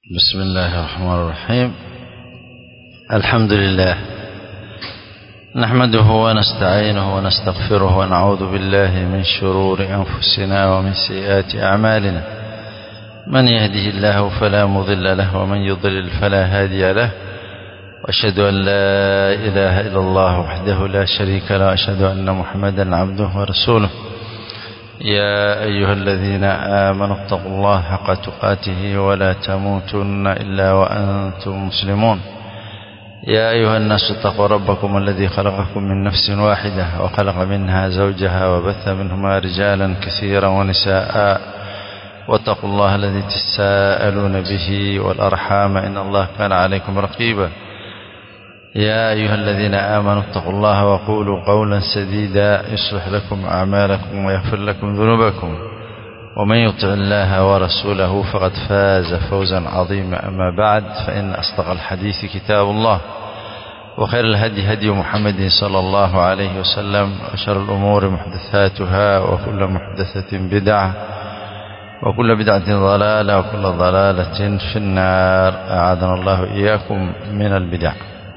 بسم الله الرحمن الرحيم الحمد لله نحمده ونستعينه ونستغفره ونعوذ بالله من شرور أنفسنا ومن سيئات أعمالنا من يهده الله فلا مضل له ومن يضلل فلا هادي له وأشهد أن لا إله إلا الله وحده لا شريك له وأشهد أن محمدا عبده ورسوله يا أيها الذين آمنوا اتقوا الله حق تقاته ولا تموتن إلا وأنتم مسلمون يا أيها الناس اتقوا ربكم الذي خلقكم من نفس واحدة وخلق منها زوجها وبث منهما رجالا كثيرا ونساء واتقوا الله الذي تساءلون به والأرحام إن الله كان عليكم رقيبا يا أيها الذين آمنوا اتقوا الله وقولوا قولا سديدا يصلح لكم أعمالكم ويغفر لكم ذنوبكم ومن يطع الله ورسوله فقد فاز فوزا عظيما أما بعد فإن أصدق الحديث كتاب الله وخير الهدي هدي محمد صلى الله عليه وسلم وشر الأمور محدثاتها وكل محدثة بدعة وكل بدعة ضلالة وكل ضلالة في النار أعاذنا الله إياكم من البدع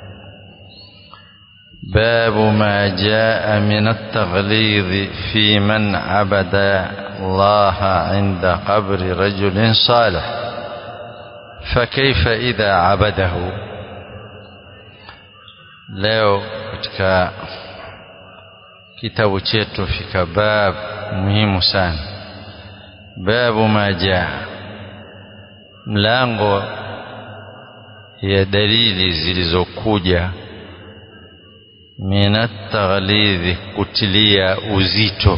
باب ما جاء من التغليظ في من عبد الله عند قبر رجل صالح فكيف إذا عبده leo katika kitabu chetu fika bab muhimu sana babu ma jaa mlango ya dalili zilizokuja minat taghlidhi kutilia uzito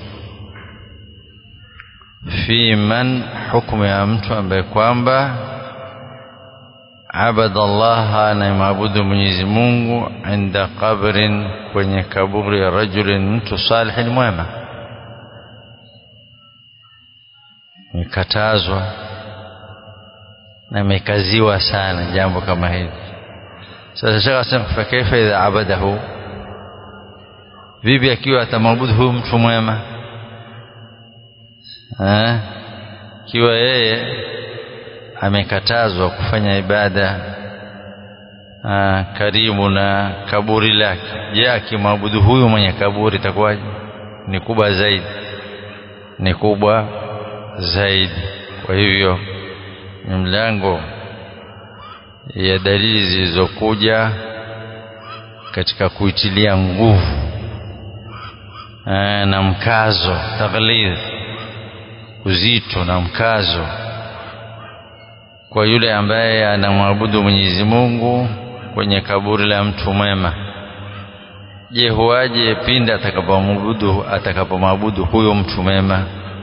fi man hukumu ya mtu ambaye kwamba abada Allah anayemwabudu Mwenyezi Mungu inda qabrin kwenye kaburi ya rajulin mtu salihin mwema imekatazwa na imekaziwa sana jambo kama hili sasa shaka asema fa kaifa idha abadahu vipi akiwa atamwabudu huyu mtu mwema eh kiwa yeye amekatazwa kufanya ibada aa, karibu na kaburi lake je akimwabudu huyu mwenye kaburi itakuwaje ni kubwa zaidi ni kubwa zaidi kwa hivyo ni mlango ya dalili zilizokuja katika kuitilia nguvu aa, na mkazo taghlidh uzito na mkazo kwa yule ambaye anamwabudu Mwenyezi Mungu kwenye kaburi la mtu mwema je huaje pindi atakapomwabudu atakapomwabudu huyo mtu mwema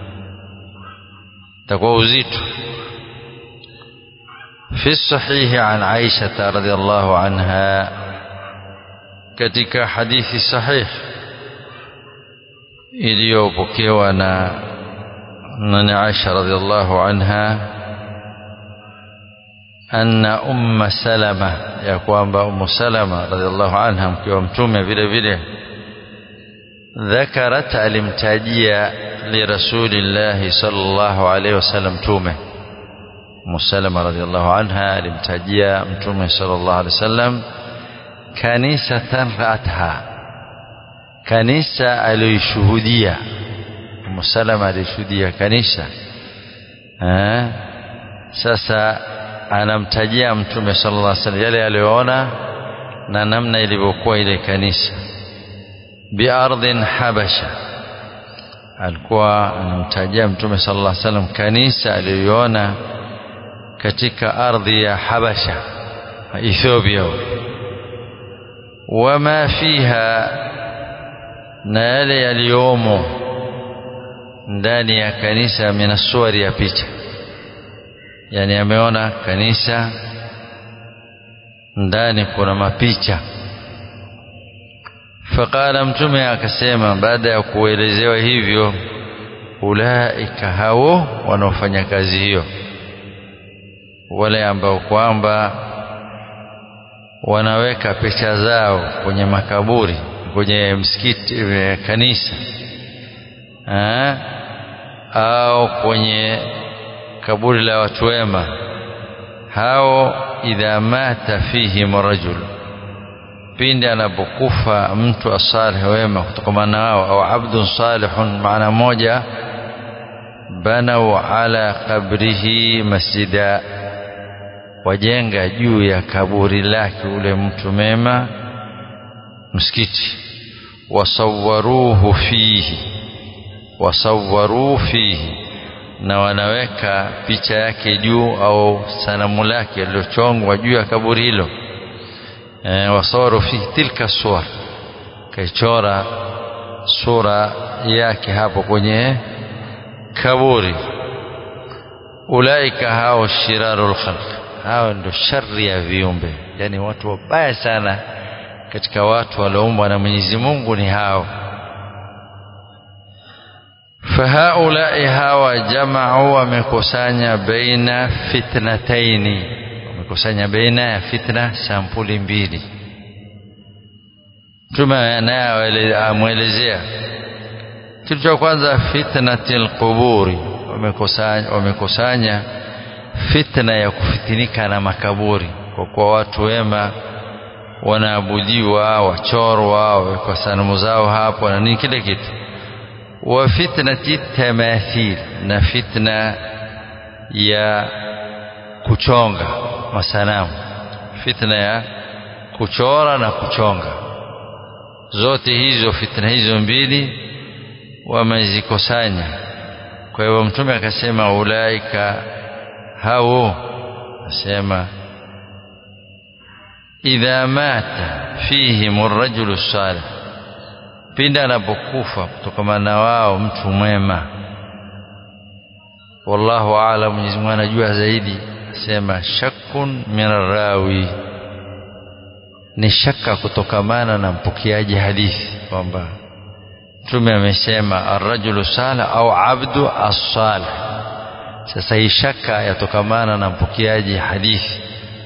takuwa uzito في الصحيح عن عائشة رضي الله عنها katika hadithi sahih iliyopokewa na nani Aisha radhiallahu anha anna umma salama ya kwamba ummu salama radhiallahu anha mke wa mtume vile vile dhakarat alimtajia lirasulillahi sallallahu alaihi wasallam mtume ummu salama radhiallahu anha alimtajia mtume sallallahu alaihi wasallam kanisatan raatha kanisa aliyoshuhudia ummu salama alishuhudia kanisa eh sasa anamtajia mtume sallallahu alaihi wasallam yale aliyoona na namna ilivyokuwa ile kanisa biardhin habasha alikuwa anamtajia mtume sallallahu alaihi wasallam kanisa aliyoona katika ardhi ya habasha Ethiopia wama fiha na yale yaliyomo ndani ya kanisa minasuari ya picha yani ameona kanisa ndani kuna mapicha faqala mtume akasema baada ya kuelezewa hivyo ulaika hao wanaofanya kazi hiyo wale ambao kwamba wanaweka picha zao kwenye makaburi kwenye msikiti kanisa ha? au kwenye kaburi la watu wema hao idha mata fihim rajul pindi anapokufa mtu asalih wema kutokamana nao au abdun salihun maana moja banau ala qabrihi masjida wajenga juu ya kaburi lake ule mtu mema msikiti wasawaruhu fihi wasawaruhu fihi na wanaweka picha yake juu au sanamu lake lililochongwa juu ya kaburi hilo e, wasawaru fihi tilka suwar kaichora sura yake hapo kwenye kaburi ulaika hao shirarul khalq hao ndio shari ya viumbe yani watu wabaya sana katika watu walioumbwa na Mwenyezi Mungu ni hao fahaulai hawa jamau wamekusanya baina fitnataini wamekusanya baina ya fitna sampuli mbili mtume naye amwelezea kitu cha kwanza fitnatil quburi wamekusanya wamekusanya fitna ya kufitinika na makaburi kwa kuwa watu wema wanaabudiwa wachorwa wawekwa sanamu zao hapo na nini kile kitu wa fitnati tamathil na fitna ya kuchonga masanamu fitna ya kuchora na kuchonga zote hizo fitna hizo mbili wamezikusanya kwa hivyo mtume akasema ulaika hao asema idha mata fihim arrajulu salih pindi anapokufa kutokana na wao mtu mwema wallahu aalam Mwenyezi Mungu anajua zaidi asema shakkun min rawi ni shaka kutokamana na mpokeaji hadithi kwamba mtume amesema arrajulu salih au abdu as-salih sasa hii shaka yatokamana na mpokeaji hadithi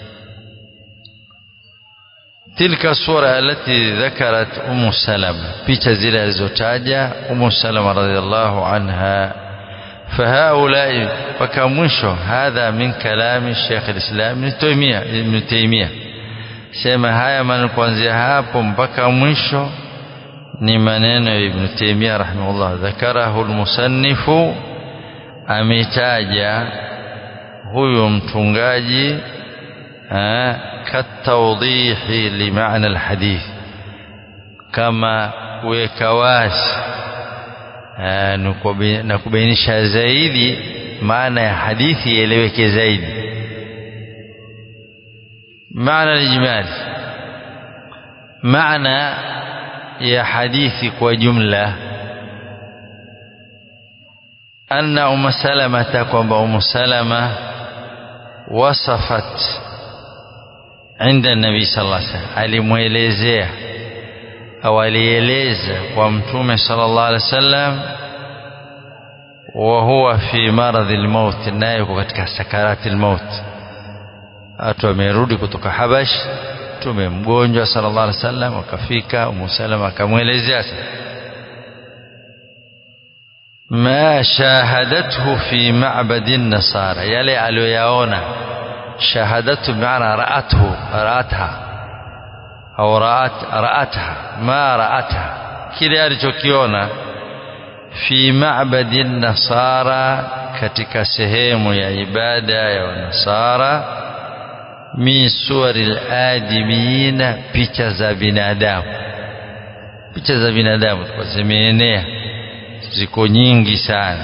تلك الصورة التي ذكرت أم سلمة بيتا زيلا الزوتاجة أم سلمة رضي الله عنها فهؤلاء وكمشو هذا من كلام الشيخ الإسلام ابن تيمية ابن تيمية sema haya maneno kuanzia hapo mpaka mwisho ni maneno ya Ibn Taymiyyah rahimahullah dhakarahu almusannifu ametaja huyu mtungaji katawdihi limaana alhadith kama kuweka wazi na kubainisha zaidi maana ya hadithi ieleweke zaidi maana alijmali maana ya hadithi kwa jumla anna umu salamata kwamba umu salama wasafat inda nabii sallallahu alaihi wasallam alimwelezea au alieleza kwa mtume sallallahu alaihi wasallam wa huwa fi maradhi almaut naye yuko katika sakarati almaut watu wamerudi kutoka Habash mtume mgonjwa sallallahu alaihi wasallam akafika Umu Salama akamwelezea ma shahadathu fi ma'badi nasara yale aliyoyaona shahadatu maana ra'athu ra'atha au ra'at ra'atha ma ra'atha kile alichokiona fi ma'badi nasara katika sehemu ya ibada ya wanasara min suwari adimina picha za binadamu picha za binadamu zimeenea ziko nyingi sana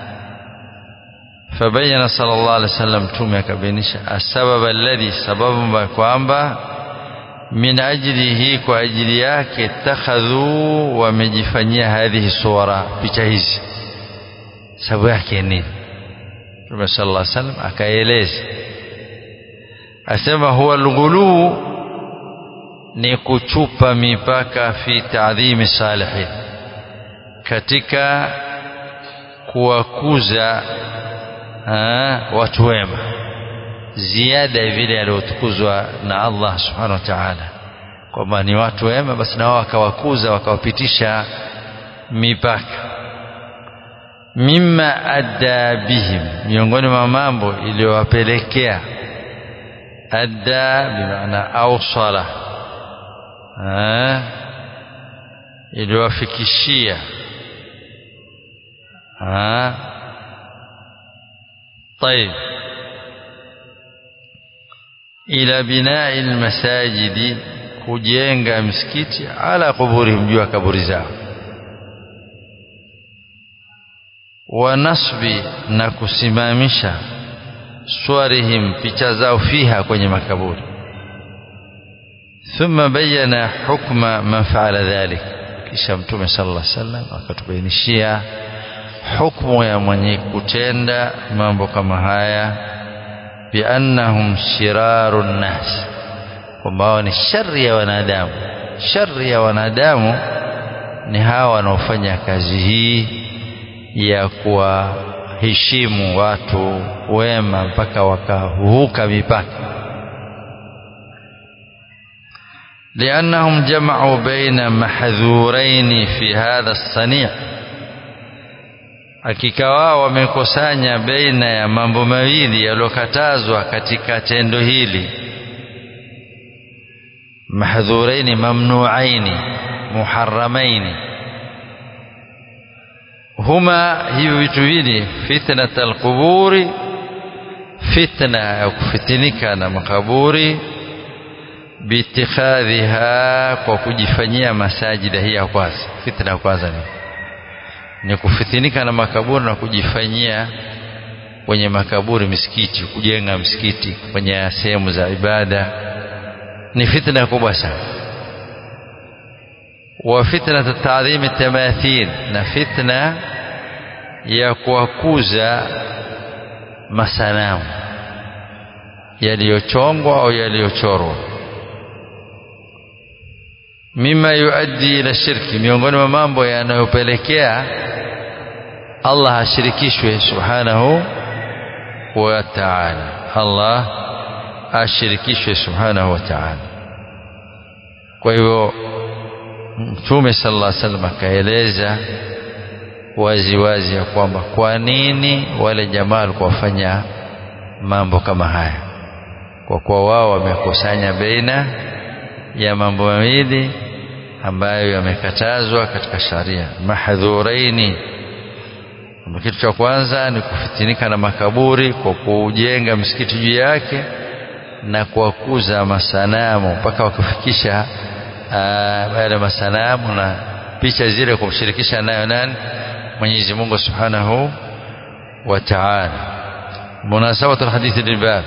fabayana sallallahu alaihi wasallam mtume akabainisha asbab alladhi sababu kwamba min ajlihi kwa ajili yake takhadhu wamejifanyia hadhihi suwara picha hizi sababu yake nini mtume sallallahu alaihi wasallam akaeleza asema huwa alghulu ni kuchupa mipaka fi ta'dhimi salihin katika kuwakuza watu wema ziada vile aliotukuzwa na Allah subhanahu wa ta'ala kwamba ni watu wema basi na wao wakawakuza wakawapitisha mipaka mimma adda bihim miongoni mwa mambo iliyowapelekea adda bimaana awsala iliwafikishia طيب إلى بناء المساجد kujenga msikiti ala kuburihim juu ya kaburi zao wa nasbi na kusimamisha swarihim picha zao fiha kwenye makaburi thumma bayyana hukma man faala dhalik kisha mtume sallallahu alaihi wasallam akatubainishia hukmu ya mwenye kutenda mambo kama haya biannahum shiraru nnas kwamba wao ni shari ya wanadamu shari ya wanadamu ni hawa wanaofanya kazi hii ya kuwaheshimu watu wema mpaka wakavuka mipaka لأنهم جمعوا بين محذورين في هذا الصنيع hakika wao wamekusanya baina ya mambo mawili yaliyokatazwa katika tendo hili mahdhuraini mamnuaini muharamaini huma hivi vitu vili fitnat alquburi fitna ya kufitinika na makaburi biitikhadhiha kwa kujifanyia masajida hii ya kwanza fitna ya kwanza ni ni kufitinika na makaburi na kujifanyia kwenye makaburi misikiti kujenga msikiti kwenye sehemu za ibada ni fitna kubwa sana wa fitna taadhim tamathil na fitna ya kuwakuza masanamu yaliyochongwa au yaliyochorwa mima yuaddi ila shirki miongoni mwa mambo yanayopelekea Allah ashirikishwe subhanahu wa ta'ala Allah ashirikishwe subhanahu wa ta'ala kwa hivyo mtume sallallahu alaihi wasallam akaeleza wazi wazi ya kwamba kwa nini wale jamaa walikuwa wafanya mambo kama haya kwa kuwa wao wamekusanya baina ya mambo mawili ambayo yamekatazwa katika sharia mahdhuraini kitu cha kwanza ni kufitinika na makaburi kwa kujenga msikiti juu yake na kuwakuza masanamu mpaka wakufikisha yale masanamu na picha zile kumshirikisha nayo nani Mwenyezi Mungu Subhanahu wa Ta'ala munasabatu alhadithi lilbab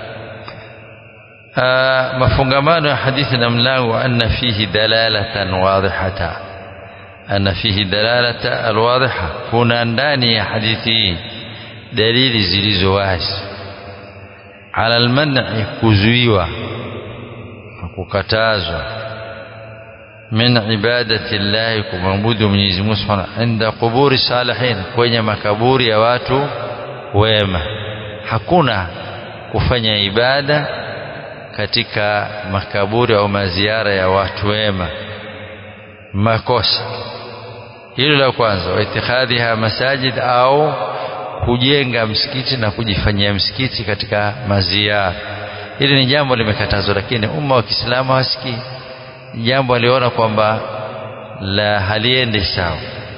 mafungamano ya hadithi na mlango anna fihi dalalatan wadhihata anna fihi dalalata alwadhiha kuna ndani ya hadithi hii dalili zilizo wazi ala alman'i kuzuiwa na kukatazwa min ibadati llahi kumwabudu Mwenyezi Mungu Subhanahu inda quburi salihin kwenye makaburi ya watu wema hakuna kufanya ibada katika makaburi au maziara ya watu wema makosa hilo la kwanza waitikhadhiha masajid au kujenga msikiti na kujifanyia msikiti katika maziara hili ni jambo limekatazwa lakini umma wa Kiislamu hawasikii jambo aliona kwamba la haliendi sawa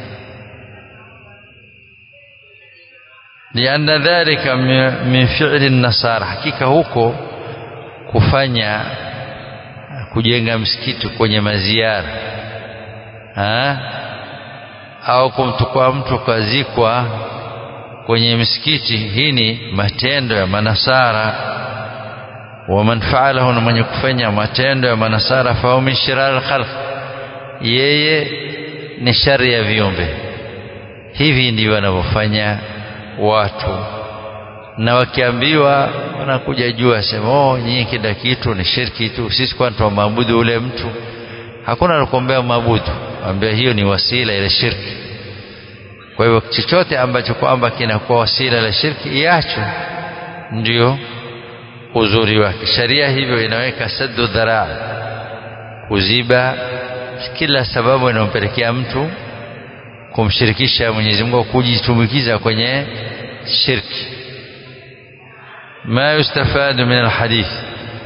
lianna dhalika min fi'li nasara hakika huko kufanya kujenga msikiti kwenye maziara ha? au kumtukua mtu kazikwa kwenye msikiti hii ni matendo ya manasara wa man fa'alahu na mwenye kufanya matendo ya manasara fa min shirar al-khalq yeye ni shari ya viumbe hivi ndivyo wanavyofanya watu na wakiambiwa wanakuja jua sema oh nyinyi kila kitu ni shirki tu sisi kwani tunamwabudu ule mtu hakuna anakuombea maabudu ambia hiyo ni wasila ile shirki kwa hivyo chochote ambacho kwamba kinakuwa wasila ile shirki iacho ndio uzuri wake sharia hivyo inaweka saddu dharaa kuziba kila sababu inayompelekea mtu kumshirikisha Mwenyezi Mungu kujitumbukiza kwenye shirki ما يستفاد من الحديث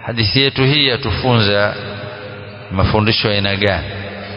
hadithi yetu hii yatufunza mafundisho aina gani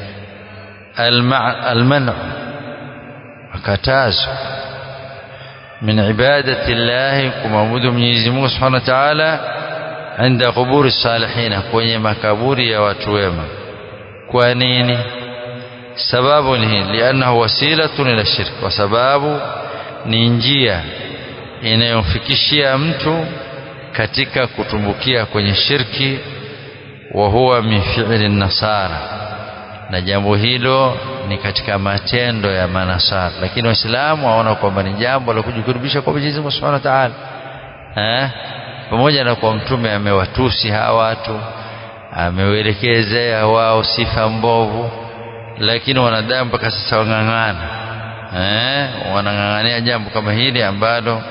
almanu makatazo min ibadati llahi kumwabudu Mwenyezi Mungu Subhanahu wa Ta'ala inda quburi salihina kwenye makaburi ya watu wema kwa nini sababu ni hii liannahu wasilatun ila shirk kwa sababu ni njia inayomfikishia mtu katika kutumbukia kwenye shirki wa huwa min fi'li nasara na jambo hilo ni katika matendo ya manasara lakini waislamu waona kwamba ni jambo la kujikurubisha kwa Mwenyezi Mungu Subhanahu wa Ta'ala eh pamoja na kwa mtume amewatusi hawa watu amewelekezea wao sifa mbovu lakini wanadamu mpaka sasa wang'ang'ana eh wanang'ang'ania jambo kama hili ambalo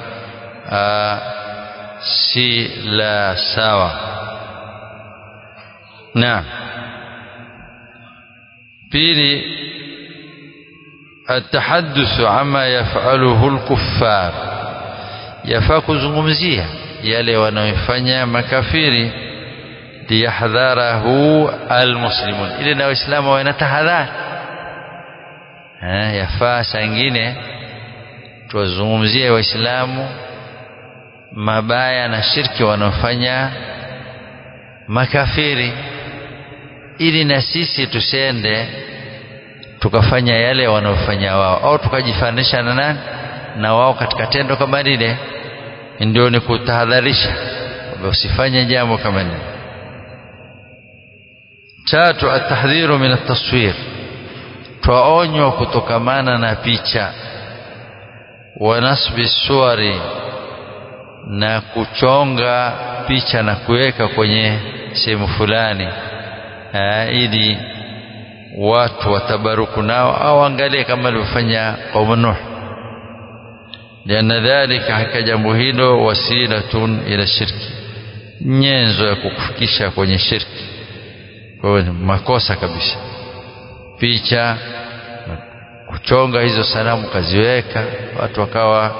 si la sawa naam pili التحدث عما يفعله الكفار yafaa kuzungumzia yale wanayofanya makafiri liyahdharahu almuslimun ili na waislamu wawe na tahadhari yafaa saa ingine tuwazungumzie waislamu mabaya na shirki wanaofanya makafiri ili na sisi tusende tukafanya yale wanaofanya wao au tukajifanisha na nani na wao katika tendo kama lile ndio ni kutahadharisha usifanye jambo kama lile tatu atahdhiru min ataswir twaonywa kutokamana na picha wa nasbi suwari na kuchonga picha na kuweka kwenye sehemu fulani ili watu watabaruku nao au angalie kama alivyofanya qaumu Nuh lianna dhalika haka jambo hilo wasilatun ila shirki nyenzo ya kukufikisha kwenye shirki kwa hiyo makosa kabisa picha kuchonga hizo sanamu kaziweka watu wakawa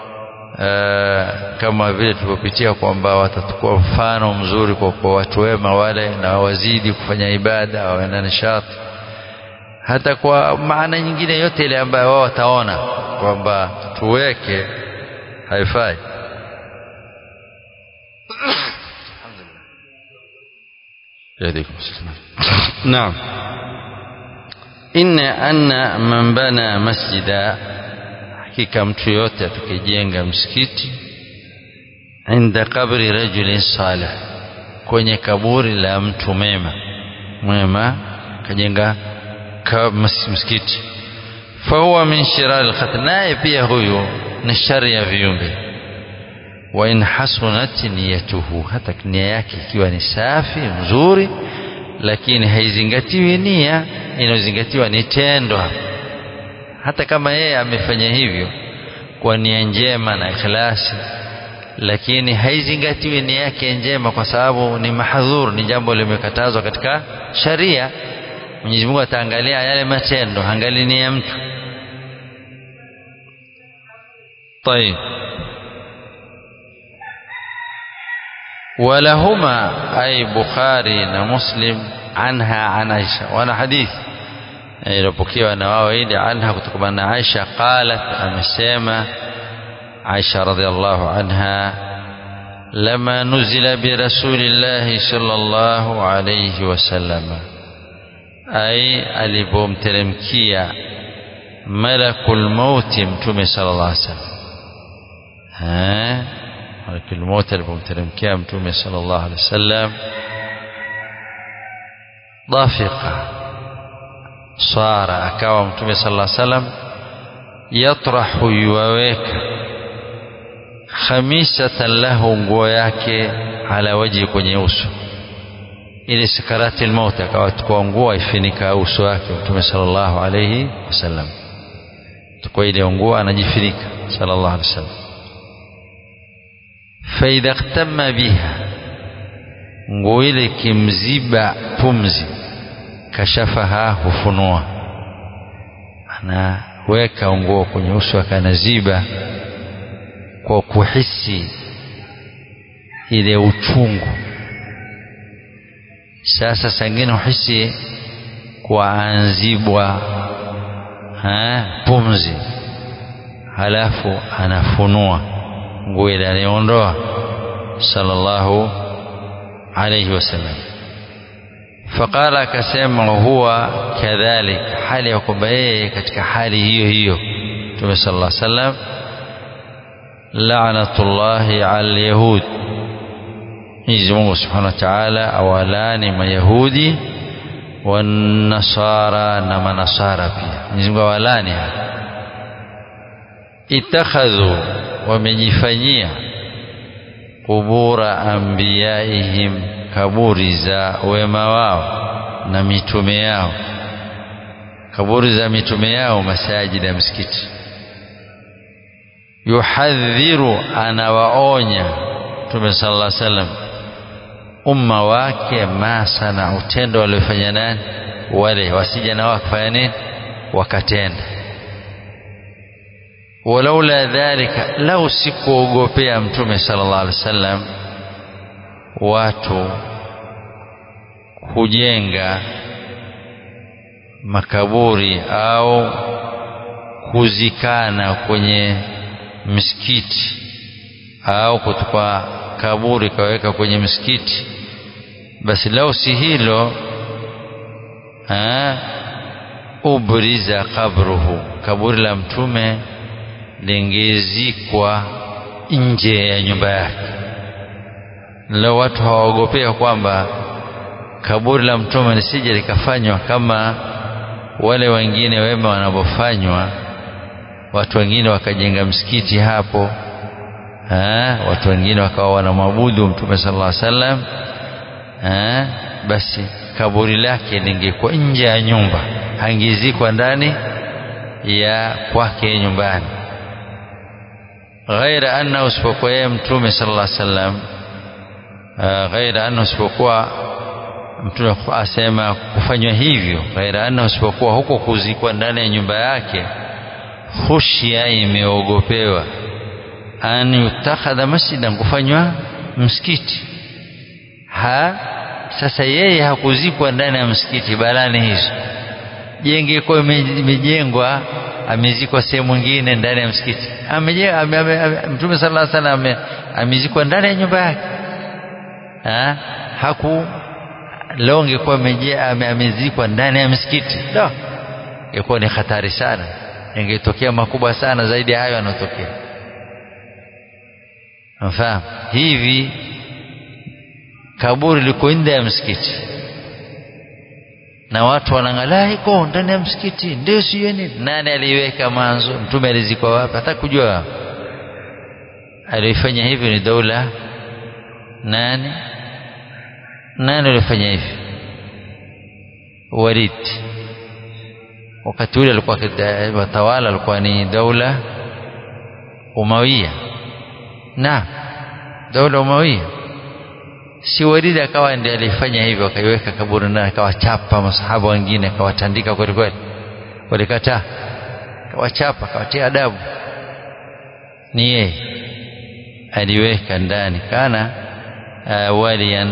uh, kama vile tulivyopitia kwamba watatukua mfano mzuri kwa, kwa watu wema wale na wazidi kufanya ibada wawe na nishati hata kwa maana nyingine yote ile ambayo wao wataona kwamba tuweke haifai naam inna anna man bana masjida hakika mtu yote atakayejenga msikiti inda kabri rajulin salih kwenye kaburi la mtu mema mwema kajenga msikiti fahuwa min shirari lkhatr naye pia huyu ni shari ya viumbe wa in hasunat niyatuhu hata nia yake ikiwa ni safi mzuri lakini haizingatiwi nia inayozingatiwa ni tendo hata kama yeye amefanya hivyo kwa nia njema na ikhlasi lakini haizingatiwi nia yake njema kwa sababu ni mahadhur ni jambo limekatazwa katika sharia Mwenyezi Mungu ataangalia yale matendo angalia nia ya mtu طيب ولهما أي بخاري ومسلم عنها عن عائشة وانا حديث iliyopokewa na wao ili anha kutokana na Aisha qalat amesema Aisha radhiallahu anha lama nuzila bi rasulillahi sallallahu alayhi wasallam ai alipomteremkia malakul mauti mtume sallallahu alayhi wasallam ha malakul mauti alipomteremkia mtume sallallahu alayhi wasallam dafiqa swara akawa mtume sallallahu alaihi wasallam yatrahu yuwaweka khamisatan lahu nguo yake ala waji kwenye uso ili sakarati almaut akawa tukua nguo ifinika uso wake mtume sallallahu alaihi wasallam tukua ile nguo anajifinika sallallahu alaihi wasallam faidha ihtama biha nguo ile kimziba pumzi kashafaha hufunua anaweka nguo kwenye uso akanaziba kwa kuhisi ile uchungu sasa sangine uhisi kuanzibwa pumzi halafu anafunua nguo ile anaiondoa sallallahu alayhi wasallam faqala akasema huwa kadhalik hali ya kwamba yeye katika hali hiyo hiyo Mtume sallallahu alayhi wasallam la'natullahi 'ala yahud Mwenyezi Mungu Subhanahu wa Ta'ala awalani mayahudi wanasara na manasara pia Mwenyezi Mungu awalani itakhadhu wamejifanyia kubura anbiyaihim kaburi za wema wao na mitume yao kaburi za mitume yao masajid ya msikiti yuhadhiru anawaonya Mtume sallallahu alaihi wasallam umma wake masana utendo waliofanya nani wale wasija na wakafanya nini wakatenda walaula dhalika lau sikuogopea mtume sallallahu alaihi wasallam watu kujenga makaburi au kuzikana kwenye msikiti au kutukua kaburi kaweka kwenye msikiti basi lau si hilo ubriza kabruhu kaburi la mtume lingezikwa nje ya nyumba yake leo watu hawaogopea kwamba kaburi la mtume lisije likafanywa kama wale wengine wema wanavyofanywa watu wengine wakajenga msikiti hapo ha? watu wengine wakawa wanamwabudu mtume sallallahu alaihi wasallam basi kaburi lake lingekuwa nje ya nyumba hangizikwa ndani ya kwake nyumbani ghaira anna usipokuwa yeye mtume sallallahu alaihi wasallam ghaira anna usipokuwa mtume asema kufanywa hivyo ghaira anna usipokuwa huko kuzikwa ndani ya nyumba yake khushia imeogopewa an yutakhadha masjidan kufanywa msikiti ha sasa yeye hakuzikwa ndani ya msikiti balani hizo jenge kwa imejengwa amezikwa sehemu nyingine ndani ya msikiti amejenga ame, ame, ame, mtume sallallahu alaihi wasallam amezikwa ndani ya nyumba yake ha haku leo ingekuwa amezikwa ndani ya msikiti ndio ingekuwa ni hatari sana ingetokea makubwa sana zaidi ya hayo yanotokea mfahamu hivi kaburi liko nje ya msikiti na watu wanangalaa iko ndani ya msikiti ndio sio nini nani aliweka mwanzo mtume alizikwa wapi hata kujua alifanya hivyo ni daula nani nani alifanya hivi Walid wakati ule alikuwa watawala alikuwa ni daula Umawiya na daula Umawiya si Walid akawa ndiye alifanya hivyo akaiweka kaburi na akawachapa masahaba wengine akawatandika kweli kweli walikataa akawachapa akawatia adabu ni yeye aliweka ndani kana uh, waliyan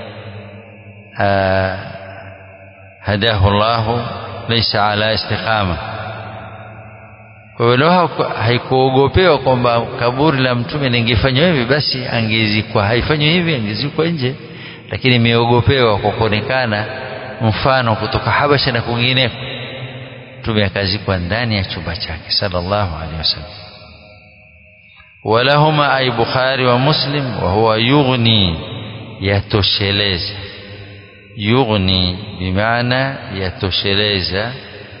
uh, hadahu Allah laysa ala istiqama kwa hiyo haikuogopewa kwamba kaburi la mtume lingefanywa hivi basi angezikwa haifanywi hivi angezikwa nje lakini imeogopewa kwa kuonekana mfano kutoka Habasha na kwingineko mtume akazikwa ndani ya chumba chake sallallahu alaihi wasallam walahuma ay Bukhari wa Muslim wa huwa yughni yatosheleza yughni bimaana yatosheleza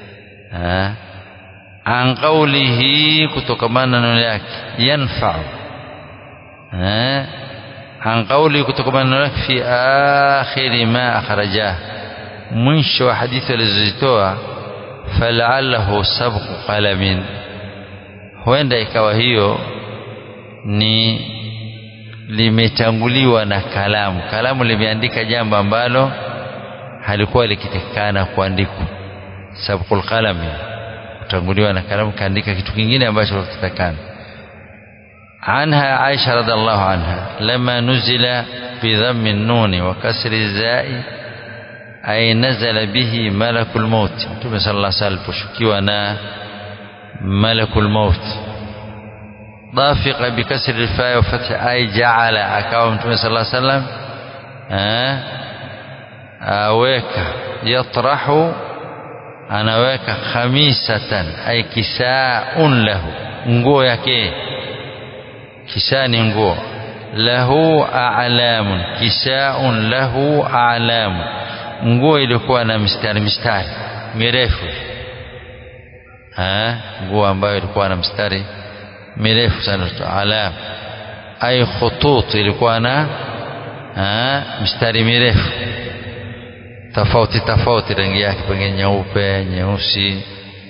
an qawlihi kutokamana na neno lake yanfa'u an qawlihi kutokamana na neno lake fi akhiri ma akhrajah mwisho wa hadithi alizozitoa fala'allahu sabqu qalamin huenda ikawa hiyo ni limetanguliwa na kalamu kalamu limeandika jambo ambalo halikuwa likitakikana kuandikwa sabqul qalami kutanguliwa na kalamu kaandika kitu kingine ambacho kitakana عنها عائشة رضي الله عنها لما نزل بضم النون وكسر الزاء ay nazala bihi malakul maut mtume sallallahu alaihi wasallam aliposhukiwa na malakul maut dafiqa bikasri alfa wa fathi ay ja'ala akawa mtume sallallahu alaihi wasallam aweka yatrahu anaweka khamisatan ay kisaun lahu nguo yake kisaa ni nguo lahu a'lamun kisaun lahu a'lamun nguo ilikuwa na mistari mistari mirefu nguo ambayo ilikuwa na mstari mirefu sana alam ay khutut ilikuwa na mistari mirefu tofauti tofauti rangi yake pengine nyeupe nyeusi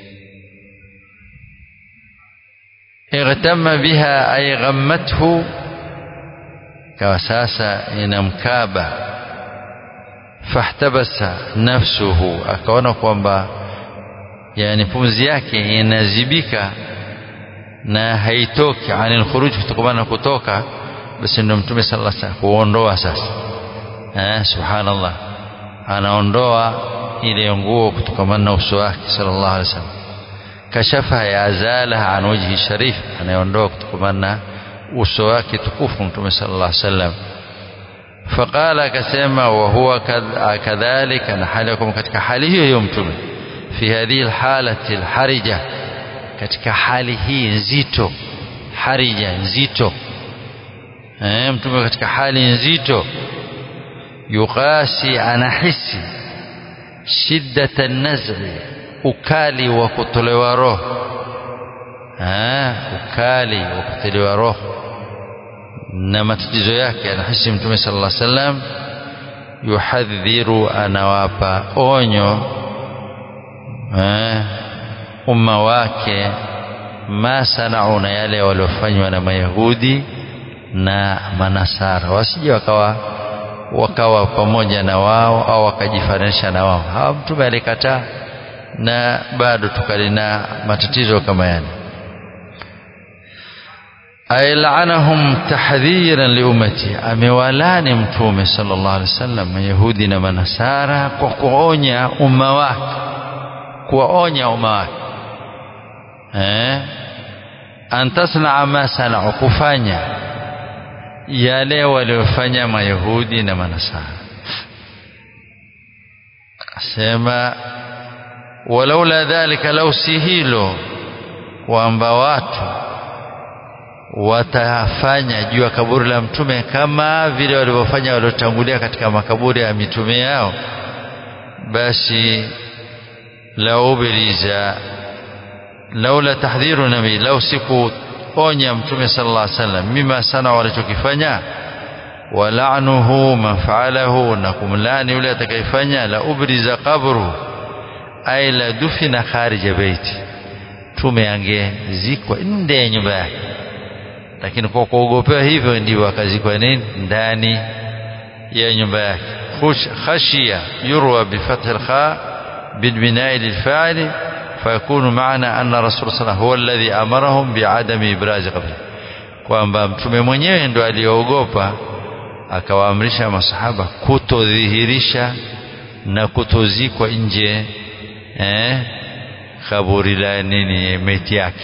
igtamma biha ay ghammathu kawa sasa inamkaba fahtabasa nafsuhu akaona kwamba yani pumzi yake inazibika na haitoki anil khuruj kutokana kutoka basi ndio mtume sallallahu alaihi wasallam kuondoa sasa eh subhanallah anaondoa ile nguo kutokana na uso wake sallallahu alaihi wasallam kashafa ya azala an wajhi sharif anaondoa kutokana na uso wake tukufu mtume sallallahu alaihi wasallam فقال akasema wa huwa kadhalika na hali yakum katika hali hiyo hiyo mtume fi hadhihi alhalati alharija katika hali hii nzito harija nzito eh mtume katika hali nzito yuqasi anahisi shiddata nazghi ukali wa kutolewa roho eh ukali wa kutolewa roho na matatizo yake anahisi mtume sallallahu alaihi wasallam yuhadhiru anawapa onyo eh, umma wake ma sanau na yale waliofanywa na mayahudi na manasara wasije wakawa wakawa pamoja na wao au wakajifananisha na wao hawa mtume alikataa na bado tukalina matatizo kama yale ay la'anahum tahdhiran liummati amewalani mtume sallallahu alaihi wasallam mayahudi na manasara kwa kuonya umma wake kuwaonya umma wake eh an tasnaa ma sanau kufanya yale waliofanya mayahudi na manasara asema walaula dhalika lau si hilo kwamba watu watafanya juu ya kaburi la mtume kama vile walivyofanya waliotangulia katika makaburi ya mitume yao basi la ubriza laula tahdhiru nabii lau sikuonya mtume sallallahu alaihi wasallam mima sana walichokifanya wala'nuhu man fa'alahu na kumlani yule atakayefanya la ubriza qabru ay la dufina kharija baiti mtume angezikwa nje ya nyumba yake lakini kwa kuogopewa hivyo ndio akazikwa nini ndani ya nyumba yake khashia yurwa bifath alkha بالبناء للفاعل فيكون معنى أن رسول صلى الله عليه وسلم هو الذي أمرهم بعدم إبراز قبره kwamba mtume mwenyewe ndo aliyoogopa akawaamrisha masahaba kutodhihirisha na kutozikwa nje eh, kaburi la nini meti yake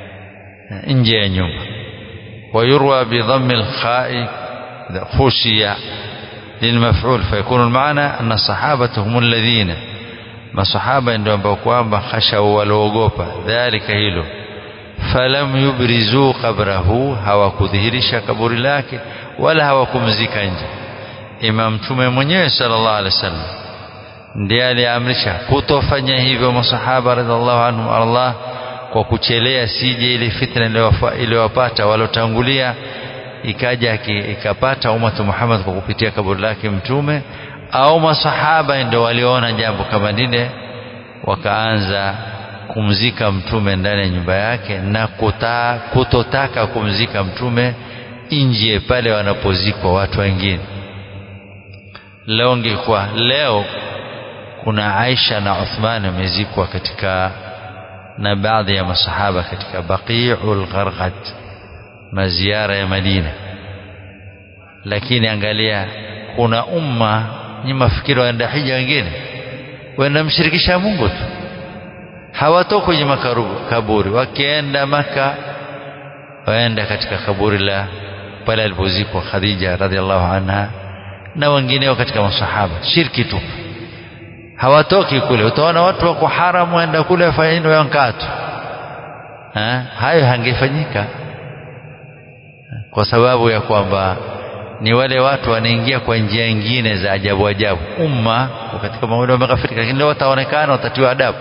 nje ya nyumba ويروى بضم الخاء خشية للمفعول فيكون المعنى أن الصحابة هم الذين masahaba ndio ambao kwamba khashau waliogopa dhalika hilo falam yubrizu qabrahu hawakudhihirisha kaburi lake wala hawakumzika nje imam mtume mwenyewe sallallahu alaihi wasallam ndiye aliamrisha kutofanya hivyo masahaba radhiallahu anhum Allah kwa kuchelea sije ile fitna iliyowapata walotangulia ikaja ikapata umatu Muhammad kwa kupitia kaburi lake mtume au masahaba ndio waliona jambo kama lile wakaanza kumzika mtume ndani ya nyumba yake na kuta, kutotaka kumzika mtume nje pale wanapozikwa watu wengine leo ngekuwa leo kuna Aisha na Uthman wamezikwa katika na baadhi ya masahaba katika Baqi'ul Gharqad maziara ya Madina lakini angalia kuna umma nyinyi mafikiri waenda hija wengine waenda mshirikisha Mungu tu hawatoki kwenye makaburi wakienda maka waenda katika kaburi la pale alipozikwa Khadija radhiallahu anha na wengineo katika masahaba shirki tu hawatoki kule utaona watu wako haramu waenda kule wafanya nini wankatu hayo hangefanyika kwa sababu ya kwamba ni wale watu wanaingia kwa njia nyingine za ajabu ajabu umma katika mauli wamekafirika lakini leo wataonekana watatiwa adabu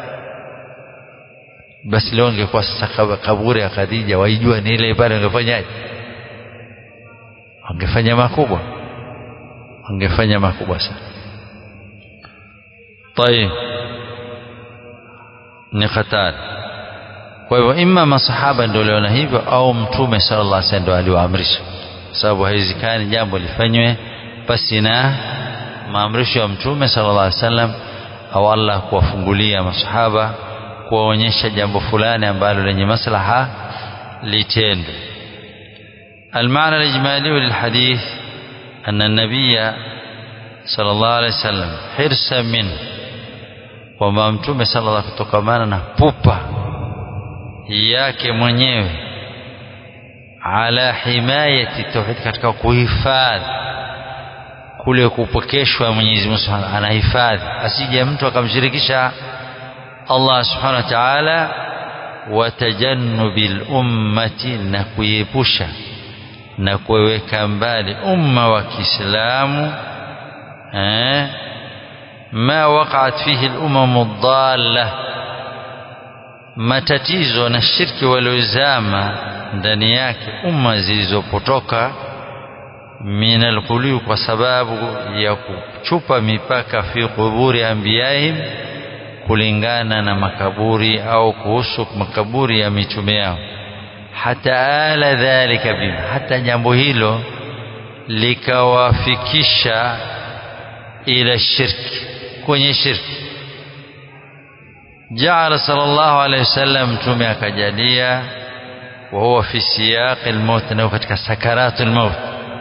basi leo ingekuwa sasa kaburi ya Khadija waijua ni ile pale wangefanyaje wangefanya makubwa wangefanya makubwa sana طيب ni hatari kwa hivyo imma masahaba ndio waliona hivyo au mtume sallallahu alaihi wasallam ndio aliwaamrisha sababu haiwezekani jambo lifanywe pasi na maamrisho ya mtume sallallahu alaihi wasallam au Allah kuwafungulia masahaba kuwaonyesha jambo fulani ambalo lenye maslaha litendwe المعنى الإجمالي للحديث أن النبي صلى الله عليه وسلم حرصا منه kwamba mtume sallallahu kutokamana na pupa yake mwenyewe ala himayati tauhid katika kuhifadhi kule kupokeshwa Mwenyezi Mungu Subhanahu anahifadhi asije mtu akamshirikisha Allah Subhanahu wa Ta'ala wa tajannubil ummati na kuiepusha na kuweka mbali umma wa Kiislamu eh ma waqa'at fihi al-umam ad-dalla matatizo na shirki waliozama ndani yake umma zilizopotoka min alqulub kwa sababu ya kuchupa mipaka fi quburi anbiyaihim kulingana na makaburi au kuhusu makaburi ya mitume yao hata ala dhalika bima hata jambo hilo likawafikisha ila shirki kwenye shirki jaala sallallahu alayhi wasallam mtume akajalia wa huwa fi siyaq almaut na katika sakarat almaut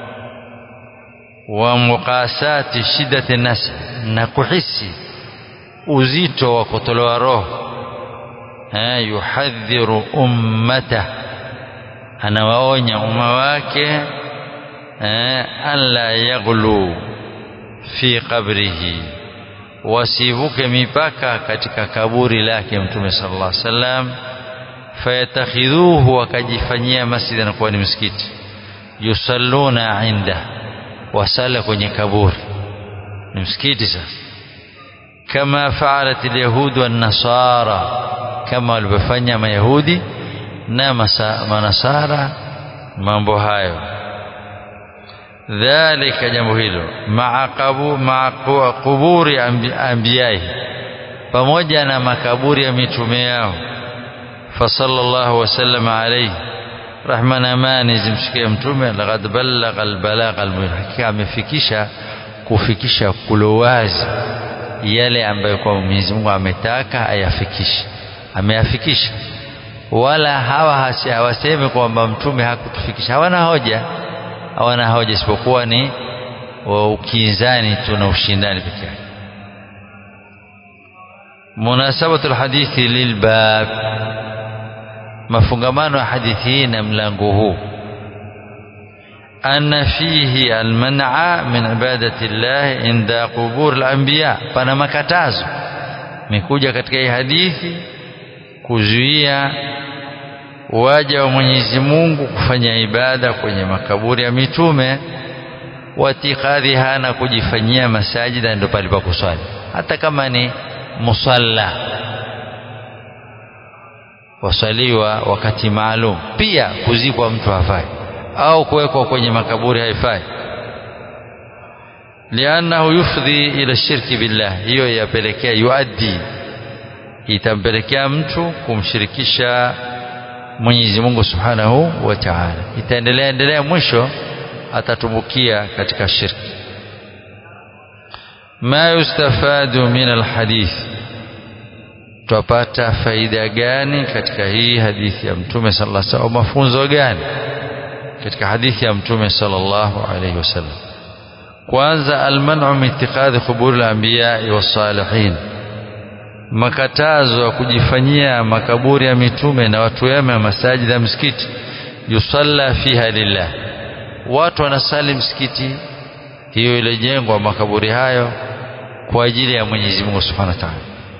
wa muqasati shiddati nas na kuhisi uzito wa kutolewa roho eh yuhadhiru ummata anawaonya umma wake eh alla yaghlu fi qabrihi wasivuke mipaka katika kaburi lake mtume sallallahu alaihi wasallam fayatakhidhuhu wakajifanyia masjid na kuwa ni msikiti yusalluna inda wasala kwenye kaburi ni msikiti sasa kama faalat alyahud wan nasara kama walivyofanya mayahudi na manasara mambo hayo dhalika jambo hilo maaqabu maquburi anbiyai pamoja na makaburi ya mitume yao fasallallahu wasallam alayhi rahma na amani zimshikie mtume laqad ballagha albalagha almuhim hakika amefikisha kufikisha kulowazi yale ambayo kwa Mwenyezi Mungu ametaka ayafikishe ameyafikisha wala hawa hawasemi kwamba mtume hakutufikisha hawana hoja hawana hoja isipokuwa ni ukinzani tu na ushindani peke yake munasabatu alhadithi lilbab mafungamano ya hadithi hii na mlango huu أن فيه المنع من عبادة الله عند قبور الأنبياء pana makatazo mekuja katika hii hadithi kuzuia waja wa Mwenyezi Mungu kufanya ibada kwenye makaburi ya mitume watikadhiha na kujifanyia masajida ndio pale pa kuswali hata kama ni musalla wasaliwa wakati maalum pia kuzikwa mtu hafai au kuwekwa kwenye makaburi haifai liannahu yufdhi ila shirki billah hiyo yapelekea yuaddi itampelekea mtu kumshirikisha Mwenyezi Mungu Subhanahu wa Ta'ala itaendelea endelea mwisho atatumbukia katika shirki ma yustafadu min alhadith tupata faida gani katika hii hadithi ya mtume sallallahu alaihi wasallam mafunzo gani katika hadithi ya mtume sallallahu alaihi wasallam kwanza almanu min itikhadhi quburi al-anbiya was-salihin makatazo ya kujifanyia makaburi ya mitume na watu wema masajid ya msikiti yusalla fiha lillah watu wanasali msikiti hiyo iliyojengwa makaburi hayo kwa ajili ya Mwenyezi Mungu Subhanahu wa Ta'ala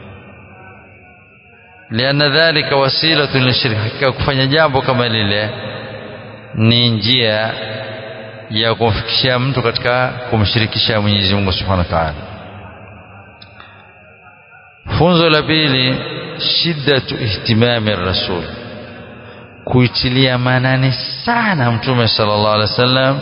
lianna dhalika wasilatun lishirk hakika kufanya jambo kama lile ni njia ya kumfikishia mtu katika kumshirikisha Mwenyezi Mungu Subhanahu wa Ta'ala funzo la pili shiddatu ihtimami rasul kuitilia manani sana mtume sallallahu alaihi wasallam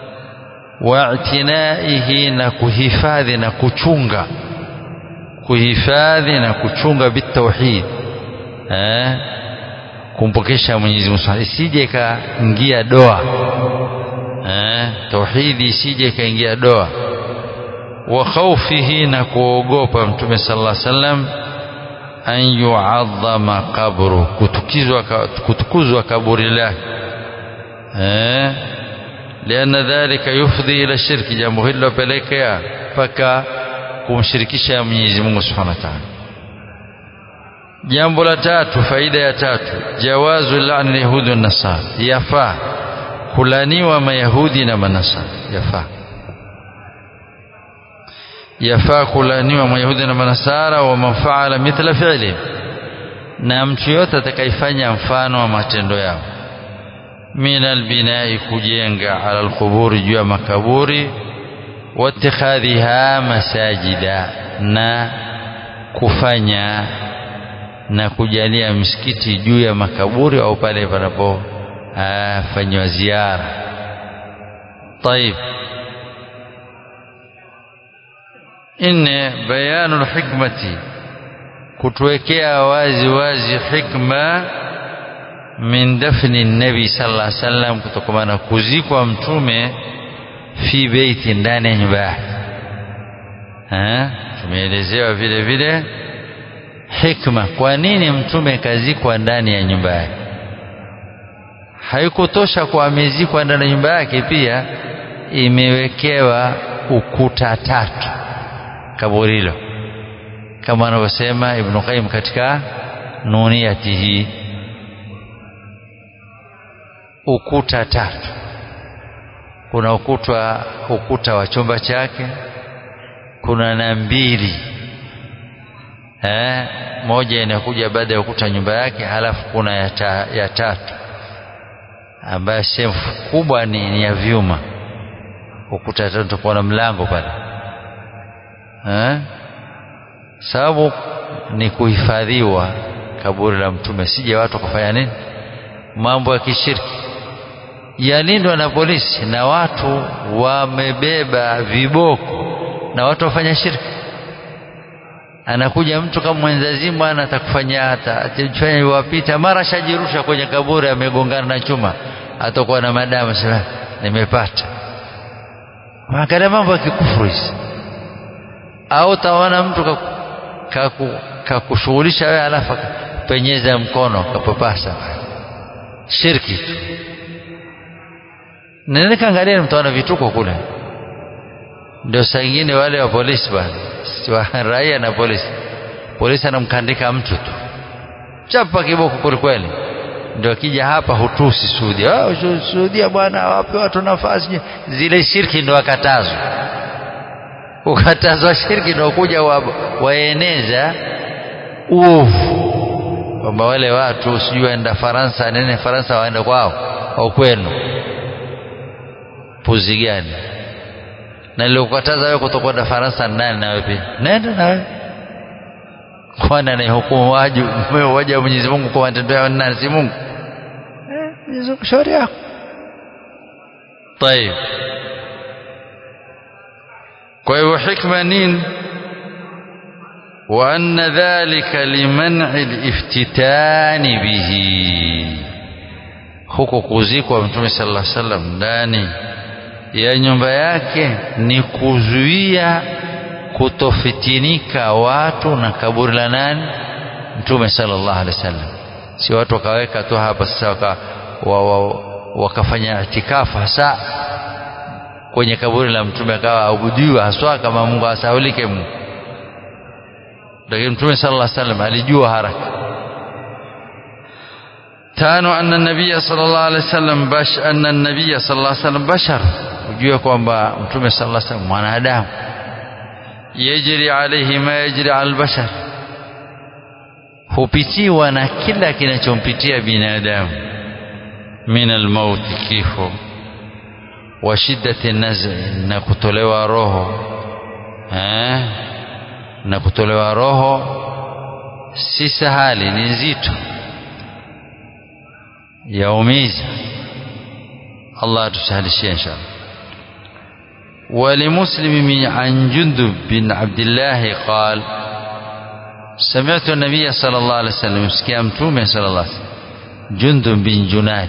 wa'tinaihi na kuhifadhi na kuchunga kuhifadhi na kuchunga bitauhid eh kumpokesha Mwenyezi Mungu isije kaingia doa eh tauhidi isije ikaingia doa wa khawfihi na kuogopa mtume sallallahu alaihi wasallam an yu'azzama qabru kutukizwa kutukuzwa kaburi lake eh lianna dhalika yufdhi ila shirki jambo hilo lopelekea mpaka kumshirikisha Mwenyezi Mungu Subhanahu wa Ta'ala jambo la tatu faida ya tatu jawazu la'ni yahudi wa nasara yafaa kulaniwa mayahudi na manasara yafaa yafaa kulaniwa mayahudi na manasara wa man faala mithla fi'li na mtu yote atakayefanya mfano wa matendo yao min albinai kujenga ala alquburi juu ya makaburi watikhadhiha masajida na kufanya na kujalia msikiti juu ya makaburi au pale panapofanywa ziara طيب nne bayanu lhikmati kutuwekea wazi wazi hikma min dafni nabi sallallahu alaihi wasallam kutokamana kuzikwa mtume fi beiti ndani ya nyumba yake tumeelezewa vile vile hikma kwa nini mtume kazikwa ndani ya nyumba yake haikutosha kwa amezikwa ndani ya nyumba yake pia imewekewa ukuta tatu kaburi hilo kama anavyosema Ibn Qayyim katika nuniyatihi ukuta tatu kuna ukuta ukuta wa chumba chake kuna na mbili eh moja inakuja baada ya ukuta nyumba yake halafu kuna ya, ta, ya tatu ambayo sehemu kubwa ni, ni ya vyuma ukuta tatu utakuwa na mlango pale eh sababu ni kuhifadhiwa kaburi la mtume sije watu kufanya nini mambo ya kishirki yalindwa na polisi na watu wamebeba viboko na watu wafanya shirki anakuja mtu kama mwenzazimu ana atakufanya hata atajifanya wapita mara shajirusha kwenye kaburi amegongana na chuma atakuwa na madamu sema nimepata angalia mambo ya kikufuru hizi au taona mtu kakushughulisha wewe alafu penyeza mkono kapapasa shirki tu nene kaangalia mtaona vituko kule ndio saa ingine wale wa polisi bwana wa raia na polisi polisi anamkandika mtu tu chapa kiboko kwelikweli ndio akija hapa hutusi Saudia ah Saudia bwana wape watu nafasi zile shirki ndio wakatazwa ukatazwa shirki ndio kuja wa, waeneza uovu kwamba wale watu sijui waenda Faransa nene Faransa waenda kwao au kwenu puzi gani na nilokukataza wewe kutokwenda Faransa nani na wewe pia nenda na wewe kwani anayehukumu waju waja wa Mwenyezi Mungu kwa matendo yao nani si Mungu eh Mwenyezi Mungu shauri yako طيب kwa hivyo hikma nini وأن ذلك لمنع الافتتان به huko kuzikwa mtume sallallahu alaihi wasallam ndani ya nyumba yake ni kuzuia kutofitinika watu na kaburi la nani mtume sallallahu alaihi wasallam si watu wakaweka tu hapa sasa waka, wa, wa, wakafanya itikafu hasa kwenye kaburi la mtume akawa abudiwa haswa kama Mungu asaulike Mungu lakini mtume sallallahu alaihi wasallam alijua haraka tano anna nabiyya sallallahu alaihi wasallam bash anna nabiyya sallallahu alaihi wasallam bashar kujua kwamba mtume sallallahu alaihi wasallam mwanadamu yajri alaihi ma yajri al bashar hupitiwa na kila kinachompitia binadamu min almaut kifo wa shiddati naz'i na kutolewa roho eh na kutolewa roho si sahali ni nzito yaumiza Allah atusahalishie inshallah ولمسلم عن جندب بن عبد الله قال سمعت النبي صلى الله عليه وسلم سكيامتومي صلى الله عليه وسلم جندب بن جناد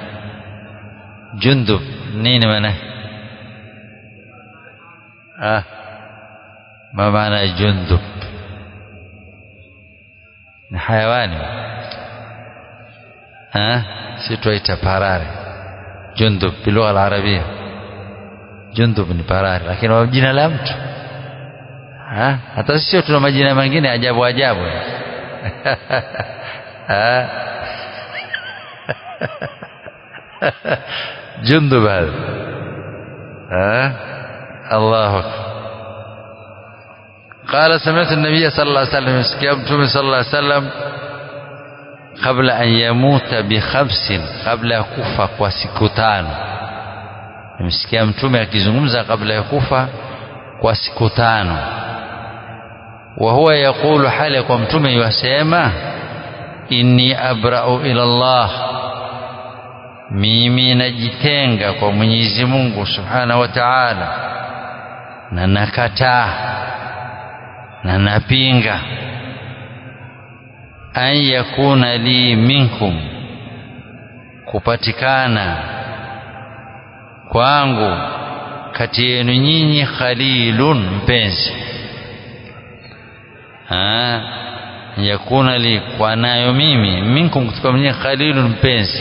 جندب نين منه آه ما معنى جندب ni hayawani si twaita parare jundub bilugha alarabia jundub ni parare lakini jina la mtu ha? hata sio tuna majina mengine ajabu ajabu jundub hadha الله أكبر قال سمعت النبي صلى الله عليه وسلم سكيبتم صلى الله عليه وسلم قبل أن يموت بخمس قبل يكوفا kwa siku tano nimesikia mtume akizungumza kabla ya kufa kwa siku tano wa huwa yaqulu hali kwa mtume yasema inni abra'u ila Allah mimi najitenga kwa Mwenyezi Mungu Subhanahu wa Ta'ala na nakataa na napinga an yakuna li minkum kupatikana kwangu kati yenu nyinyi khalilun mpenzi ha yakuna li kwa nayo mimi minkum kutoka mwenye khalilun mpenzi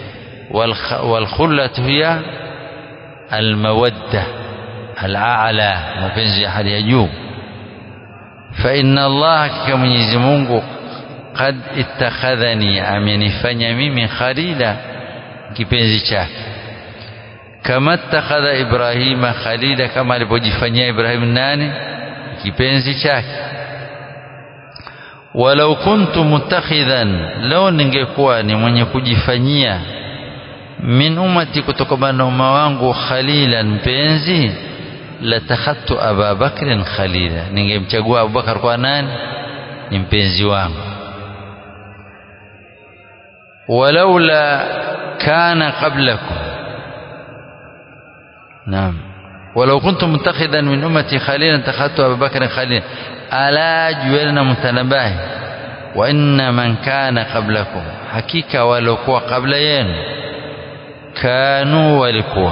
والخلة هي المودة الأعلى mapenzi ya hali ya juu فإن الله كمنيزي Mungu قد اتخذني amenifanya mimi khalila kipenzi chake kama ittakhadha Ibrahima khalila kama alipojifanyia Ibrahim nani kipenzi chake walau kuntu mutakhidhan lao ningekuwa ni mwenye kujifanyia min ummati kutokana na umma wangu khalilan mpenzi latakhadtu Aba Bakrin khalila ningemchagua Abubakar kwa nani ni mpenzi wangu walaula kana qablakum naam ولو كنت متخذا من أمتي خليلا اتخذت أبا بكر خليلا ألا جوالنا متنباه وإن من كان قبلكم حقيقة ولو كوا قبل ين كانوا ولكوا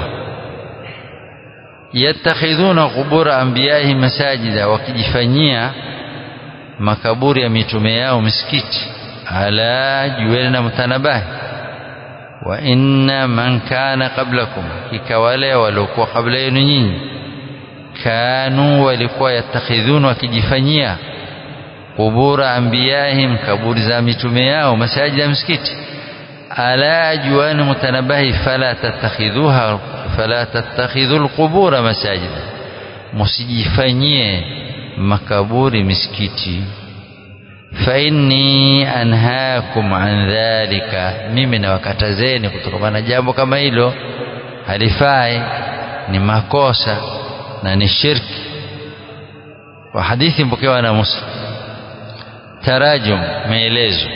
yattakhidhuna qubura anbiyahi masajida wakijifanyia makaburi ya mitume yao misikiti ala jueni na mtanabahi wa inna man kana qablakum hakika wale waliokuwa kabla yenu nyinyi kanu walikuwa yattakhidhuna wakijifanyia qubura anbiyahim kaburi za mitume yao masajida ya misikiti ala juani mutanabahi fala tattakhidhuha fala tattakhidhu alqubura masajida msijifanyie makaburi misikiti fa inni anhaakum an dhalika mimi nawakatazeni kutokana na jambo kama hilo halifai ni makosa na ni shirki wa hadithi mpokewa na Muslim tarajum maelezo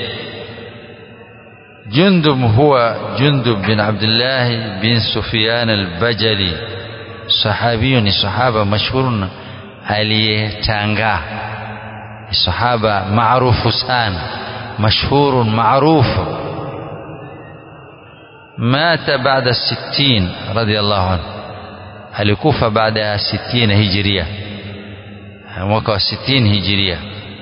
جندب هو جندب بن عبد الله بن سفيان البجلي صحابي صحابة مشهور aliyetanga sahaba maarufu sana mashhur معروف مات بعد الستين رضي الله عنه alikufa baada ya 60 hijiria mwaka wa 60 hijiria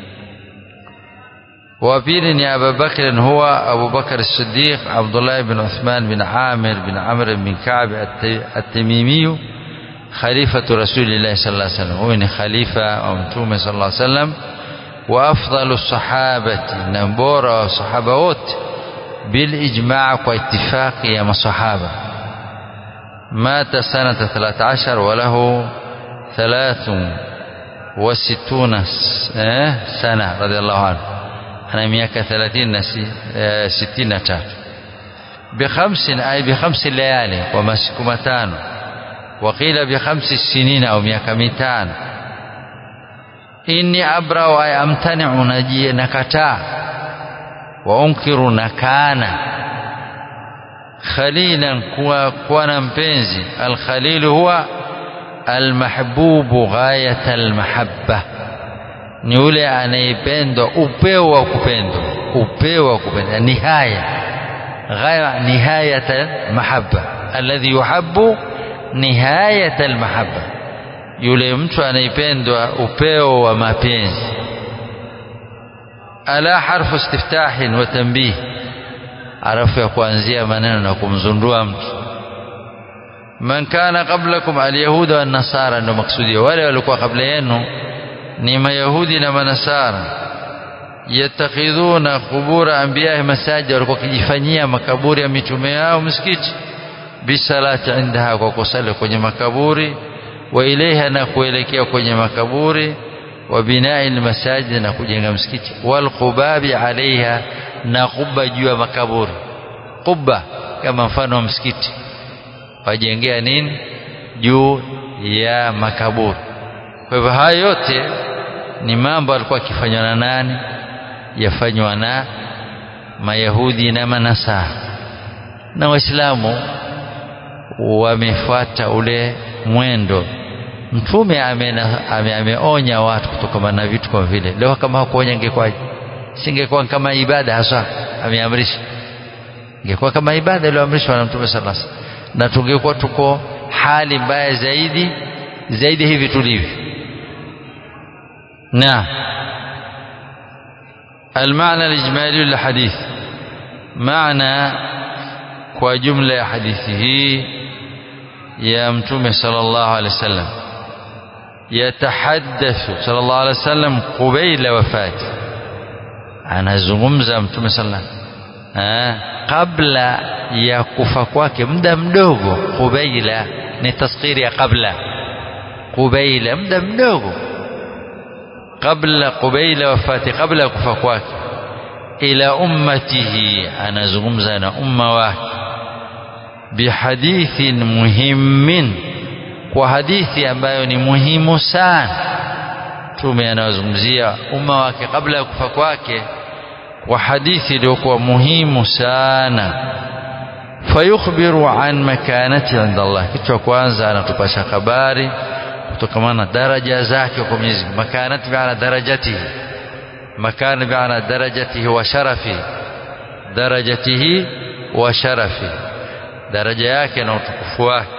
وبيل أبا بكر هو أبو بكر الصديق عبد الله بن عثمان بن عامر بن عمرو بن كعب التميمي khalifatu rasulillahi sallallahu alaihi wasallam huyu ni khalifa wa mtume sallallahu alaihi wasallam wa afdalu sahabati na bora wa sahaba wote bil ijma' kwa ittifaqi ya masahaba mata sanata 13 wa lahu 63 sana radhiallahu anhu ana miaka 30 na 63 بخمس أي بخمس ليالي ومسك متان وقيل بخمس سنين أو ميaka mitano inni abrau ay amtani'u naji nakataa wa unkiru nakana khalilan kuwa kuwa na mpenzi alkhalil huwa almahbubu ghayat almahabba ni yule anayependwa upeo wa kupendwa upeo wa kupendwa nihaya ghaya nihayat almahabba alladhi yuhabbu nihayat almahabba yule mtu anayependwa upeo wa mapenzi ala harfu istiftahin wa tanbih arafu ya kuanzia maneno na kumzundua mtu man kana qablakum alyahuda wan nasara ndio maksudio wale walikuwa kabla yenu ni mayahudi na manasara yattakhidhuna qubura anbiya'i masajid walikuwa kijifanyia makaburi ya mitume yao msikiti bisalati indaha kwa kusali kwenye makaburi wa ilaiha na kuelekea kwenye makaburi wa binai almasajid na kujenga msikiti wal qubabi alaiha na kuba juu ya makaburi quba kama mfano wa msikiti wajengea nini juu ya makaburi kwa hivyo haya yote ni mambo alikuwa akifanywa na nani yafanywa na mayahudi na manasara na waislamu wamefuata ule mwendo mtume ameonya ame, ame watu kutokana na vitu kama vile leo kama hakuonya ingekwaje singekuwa kama ibada hasa ameamrisha ingekuwa kama ibada iliyoamrishwa na mtume sallallahu alaihi wasallam na tungekuwa tuko hali mbaya zaidi zaidi hivi tulivyo na المعنى الإجمالي للحديث معنى وجملة حديثه يا متوم صلى الله عليه وسلم يتحدث صلى الله عليه وسلم قبيل وفاته anazungumza mtume sallam kabla ya kufa kwake muda mdogo qubaila ni taskiri ya kabla qubaila muda mdogo kabla qubaila wafati kabla ya kufa kwake ila ummatihi anazungumza na umma wake bihadithin muhimmin kwa hadithi ambayo ni muhimu sana tume anazungumzia umma wake kabla ya kufa kwake kwa hadithi iliyokuwa muhimu sana fayukhbiru an makanati inda Allah kitu cha kwanza anatupasha habari kutokana na daraja zake kwa Mwenyezi Mungu makanati bi'ala darajatihi makana bi'ala darajatihi wa sharafi darajatihi wa sharafi daraja yake na utukufu wake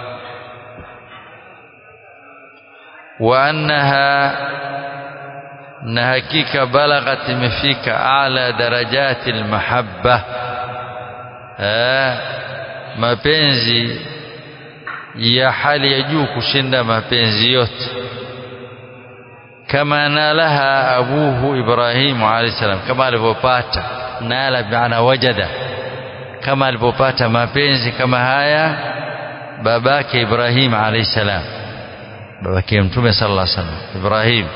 wa annaha na hakika balaghat imefika ala darajati almahabba mapenzi ya hali ya juu kushinda mapenzi yote kama nalaha abuhu Ibrahim alayhi salam kama alivyopata nala bi'ana wajada kama alivyopata mapenzi kama haya babake Ibrahim alayhi salam babake mtume sallallahu alaihi wasallam Ibrahim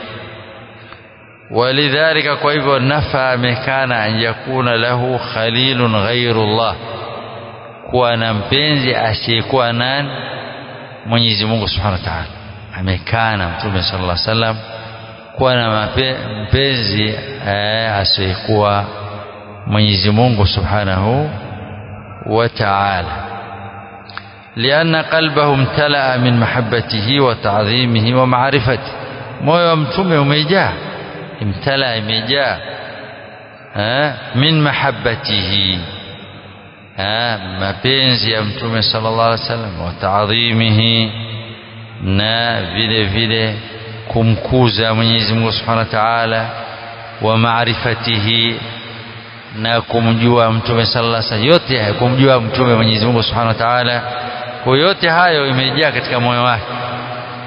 ولذلك kwa hivyo nafa amekana an yakuna lahu khalilun ghairullah kuwa na mpenzi asiyekuwa nani Mwenyezi Mungu Subhanahu wa Ta'ala amekana mtume sallallahu alaihi wasallam kuwa na mpenzi asiyekuwa Mwenyezi Mungu Subhanahu wa Ta'ala لأن قلبه امتلأ من محبته وتعظيمه ومعرفته moyo wa mtume umejaa imtala imejaa min mahabbatihi mapenzi ya mtume sallallahu alaihi wasallam wa taadhimihi na vile vile kumkuza Mwenyezi Mungu Subhanahu wa Ta'ala wa maarifatihi na kumjua mtume sallallahu alaihi wasallam yote haya kumjua mtume Mwenyezi Mungu Subhanahu wa Ta'ala kwa yote hayo imejaa katika moyo wake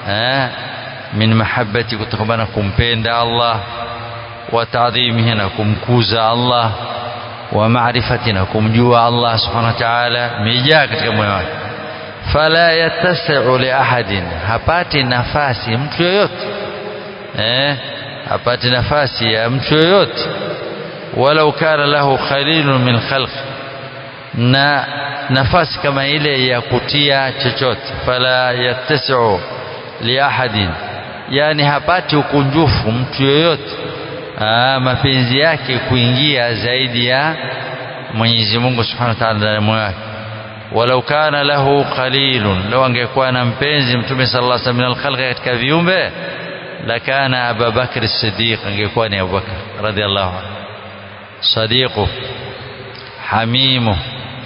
eh min mahabbati kutokana kumpenda Allah wa ta'dhimihi na kumkuza Allah wa maarifati na kumjua Allah subhanahu wa ta'ala imejaa katika moyo wake fala yattasi'u li ahadin hapati nafasi mtu yoyote eh hapati nafasi ya mtu yoyote walau kana lahu khalilun min khalq na nafasi kama ile ya kutia chochote fala yattasi'u li ahadin yani hapati ukunjufu mtu yoyote Aa, mapenzi yake kuingia zaidi ya Mwenyezi Mungu Subhanahu wa Ta'ala ndani moyo wake walau kana lahu qalilun law angekuwa na mpenzi mtume sallallahu alaihi wasallam min alkhalqi katika viumbe lakana Abu Bakr as-Siddiq angekuwa ni Abu Bakr radhiallahu anhu sadiqu hamimu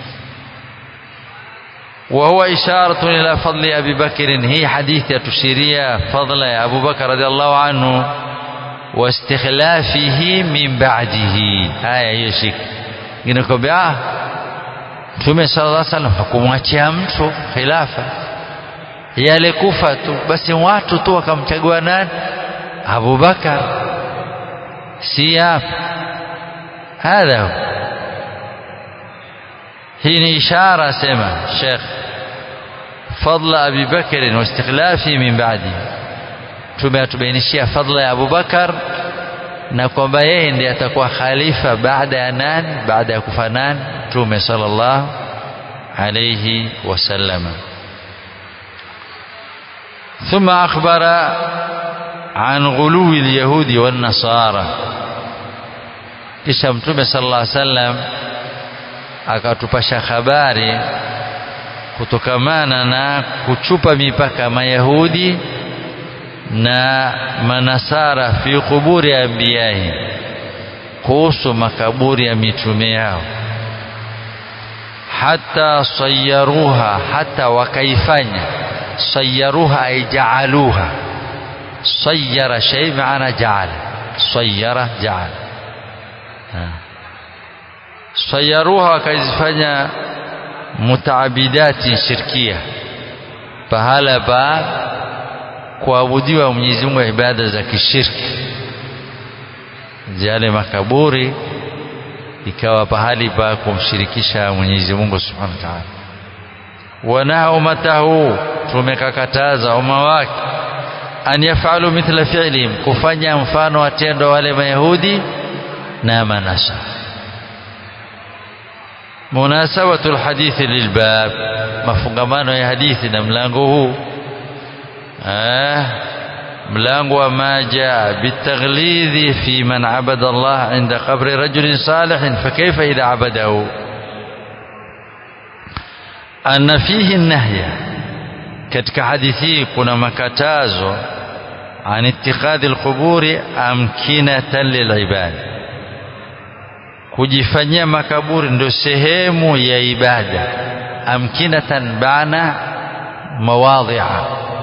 وهو إشارة إلى فضل أبي بكر هي حديث تشيرية فضل أبو بكر رضي الله عنه واستخلافه من بعده haya hiyo shika inakwambia Mtume sallallahu alaihi wasallam hakumwachia mtu khilafa yale kufa tu basi watu tu wakamchagua nani Abu Bakar si hapa hadha hii ni ishara sema Sheikh فضل أبي بكر واستخلافه من بعده tumeatubainishia fadla ya Abubakar na kwamba yeye ndiye atakuwa khalifa baada ya nani baada ya kufa nani Mtume sallallahu alayhi wasallam ثم أخبر عن غلو اليهود والنصارى kisha Mtume sallallahu alayhi wasallam akatupasha habari kutokamana na kuchupa mipaka Mayahudi na manasara fi kuburi anbiyahi kuhusu makaburi ya mitume yao hata sayaruha hata wakaifanya sayaruha ay jaaluha sayara shay maana jaala sayara jaala sayaruha wakaizifanya mutaabidati shirkia pahala pa kuabudiwa Mwenyezi Mungu ibada za kishirki yale makaburi ikawa pahali pa kumshirikisha Mwenyezi Mungu Subhanahu wa Ta'ala wana umatahu tumekakataza umma wake an yafalu mithla fi'lihim kufanya mfano wa tendo wale mayahudi na manasa munasabatu alhadithi lilbab mafungamano ya hadithi na mlango huu mlango wa ma jaa bitaghlidhi fi man abada Allah inda qabri rajulin salihin fakaifa idha abadahu anna fihi nahya katika hadithi kuna makatazo an ittikhadhi alquburi amkinatan lilibad kujifanyia makaburi ndio sehemu ya ibada amkinatan bana mawadhi'a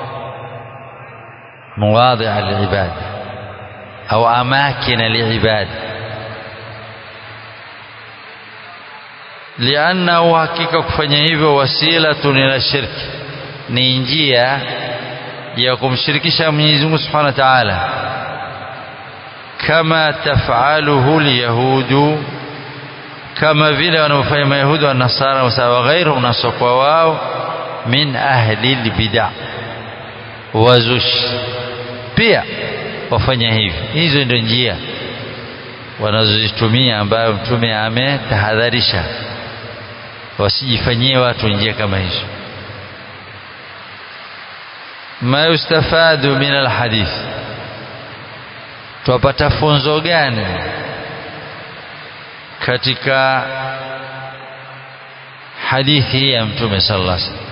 مواضع العبادة أو أماكن العبادة لأنه hakika kufanya hivyo wasilatun ila shirki ni njia ya kumshirikisha Mwenyezi Mungu Subhanahu wa Ta'ala kama tafaluhu alyahudu kama vile wanavyofanya mayahudi wa nasara wa ghairu nasokwa wao min ahli albid'a wazushi pia wafanya hivi hizo ndio njia wanazozitumia ambayo mtume ametahadharisha wasijifanyie watu njia kama hizo ma yustafadu min alhadith twapata funzo gani katika hadithi ya mtume sallallahu alaihi wasallam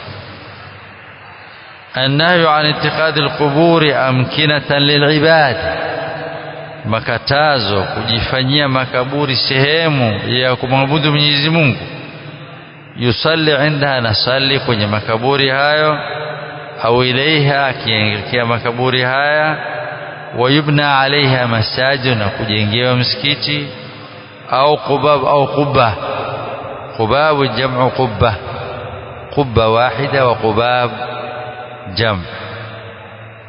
النهي عن اتخاذ القبور أمكنة للعباد makatazo kujifanyia makaburi sehemu ya kumwabudu Mwenyezi Mungu yusalli indaha nasali kwenye makaburi hayo au ilaiha akielekea makaburi haya wayubna alaiha masajid na kujengewa msikiti au qubab au qubba qubabu jam'u qubba qubba wahida wa qubab jam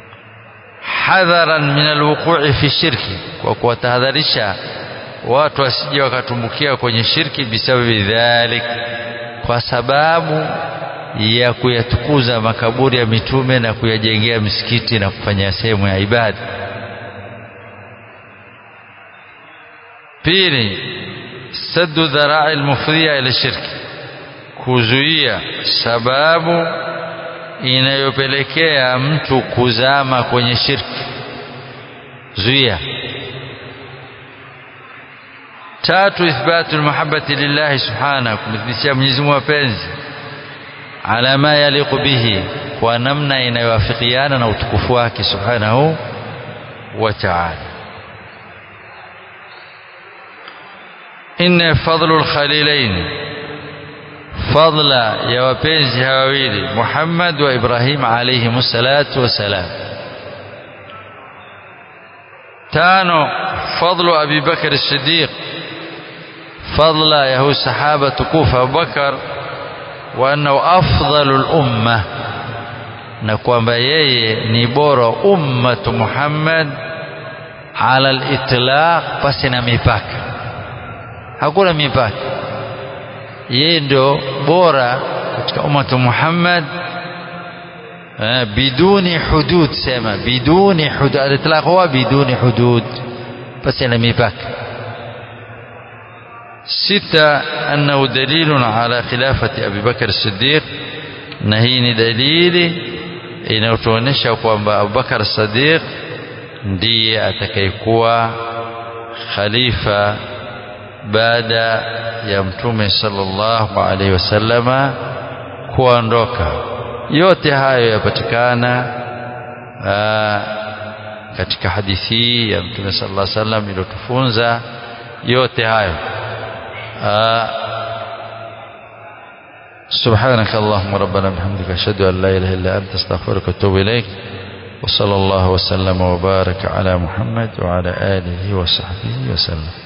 hadharan min alwuqu'i fi shirki kwa kuwatahadharisha watu wasije wakatumbukia kwenye shirki bisababi dhalik kwa sababu ya kuyatukuza makaburi ya mitume na kuyajengea misikiti na kufanya sehemu ya ibada pili saddu dharai almufdhiya ila shirki kuzuia sababu inayopelekea mtu kuzama kwenye shirki zuia tatu ithbatu almahabbati lillahi subhanahu kumthibitishia Mwenyezi Mungu mapenzi ala ma yaliqu bihi kwa namna inayowafikiana na utukufu wake subhanahu wa ta'ala inna fadlu alkhalilain fadla ya wapenzi hawa wawili Muhammad wa Ibrahim alayhi salatu wasalam tano fadlu Abi Bakr as-Siddiq fadla ya huyu sahaba tukufu Abu Bakar wa annahu afdalul umma na kwamba yeye ni bora ummatu Muhammad ala al-itlaq pasi na mipaka hakuna mipaka yeye ndio bora katika ummatu Muhammad biduni hudud sema biduni hudud al-itlaq huwa biduni hudud pasi na mipaka ستة أنه دليل على خلافة أبي بكر الصديق نهين دليل inayotuonyesha kwamba Abubakar Sadiq ndiye atakayekuwa khalifa baada ya mtume sallallahu alaihi wasallama kuondoka. Yote hayo yapatikana katika hadithi ya mtume sallallahu alaihi wasallam iliyotufunza yote hayo. سبحانك اللهم ربنا بحمدك أشهد أن لا إله إلا أنت استغفرك وأتوب إليك وصلى الله وسلم وبارك على محمد وعلى آله وصحبه وسلم